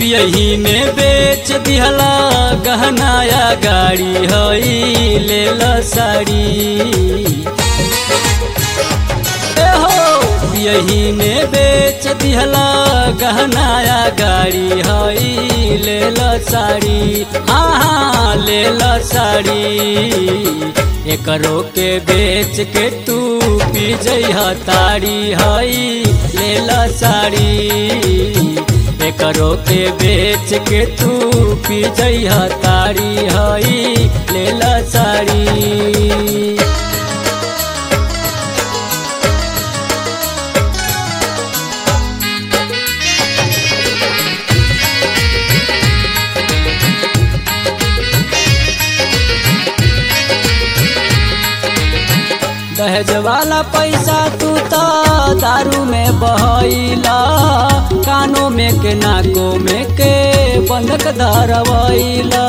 पियही में बेच दिहला गहनाया गाड़ी हई ले साड़ी ए हो पियही में बेच दिहला गहनाया गाड़ी हई ले साड़ी हाँ हाँ ले साड़ी एकरो के बेच के तू पी जइह तारी हई ले साड़ी एकरो के बेच के तू पी जइह तारी हई ले साड़ी दहेज वाला पैसा तू तो दारू में बहैला कानों में के नाकों में के बंधक धरवैला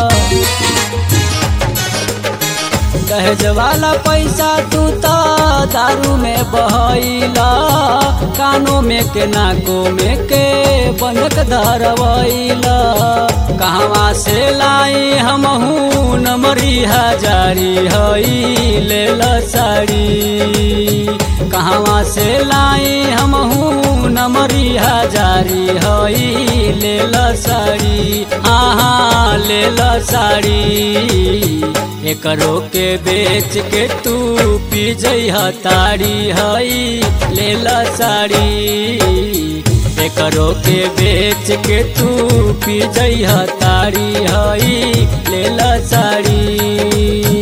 दहेज वाला पैसा तू तो दारू में बहैला कानों में के नाकों में के बंधक धरवैला कहवा से लाई हमहू नमरी हजारी हई ले साड़ी कहवा से लाई हमहू नमरी हजारी हई ले साड़ी हाँ हाँ ले साड़ी एकरो के बेच के तू पी जइह तारी हई ले साड़ी एकरो के बेच के तू पी जइह तारी हई ले साड़ी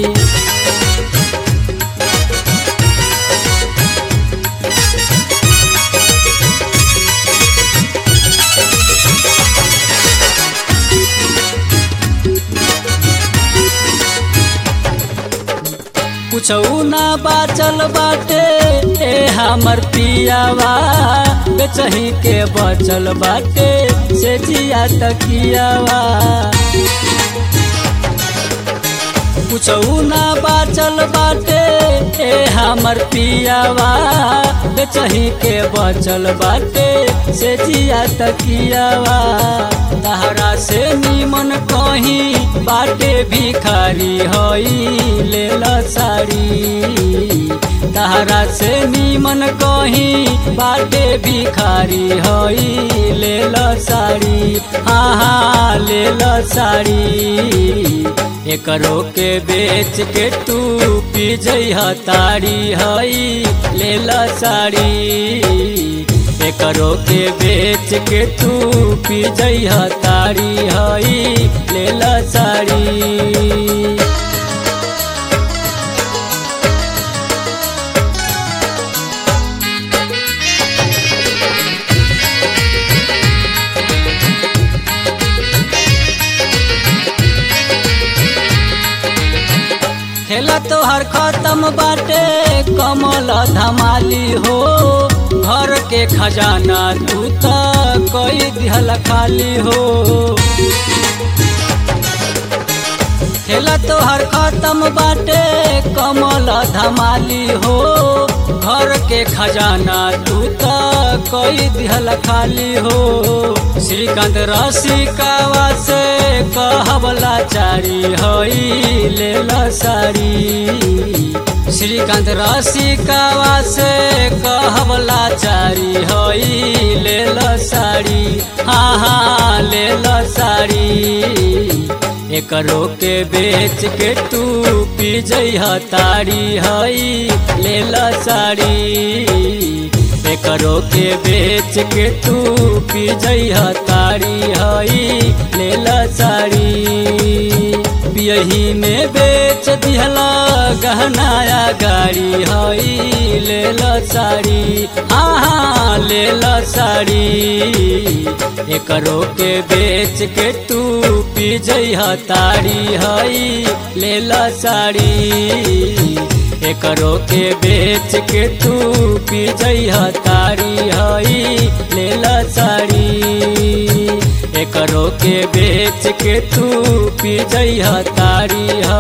कुछऊ ना बाचल बाटे ए हमर पियावा बेचही के बचल बाटे से जिया तकियावा कुछऊ ना बाचल बाटे ए हमर पियावा बेचही के बचल बाटे से जिया तकियावा तहरा से नीमन कहीं बाटे भिखारी हई ले साड़ी तहरा से नीमन कहीं बाटे भिखारी हई ले साड़ी हाँ हाँ ले साड़ी एकरो के बेच के तू पी जइह तारी हई ले साड़ी एकरो के बेच के तू पी जइह तारी हई ले साड़ी खेला तोहर खत्म बाटे कमल धमाली हो घर के खजाना तू तो कोई दिहल खाली हो खेला तोहर खत्म बाटे कमल धमाली हो घर के खजाना तू तो कोई दिहल खाली हो श्रीकांत रसिकावा से कहबला चारी हई ले साड़ी श्रीकांत रसिकावा से कहबला चारी हई ले साड़ी हाँ हाँ ले साड़ी एकरो के बेच के तू पी जइह तारी हई ले साड़ी एकरो के बेच के तू पी जइह तारी हई ले साड़ी पियही में बेच दिहला गहनाया गाड़ी हई ले साड़ी हाँ हाँ ले साड़ी एकरो के बेच के तू पी जइह तारी हई ले साड़ी एकरो के बेच के तू पी जइह तारी हई ले साड़ी एकरो के बेच के तू पी जइह तारी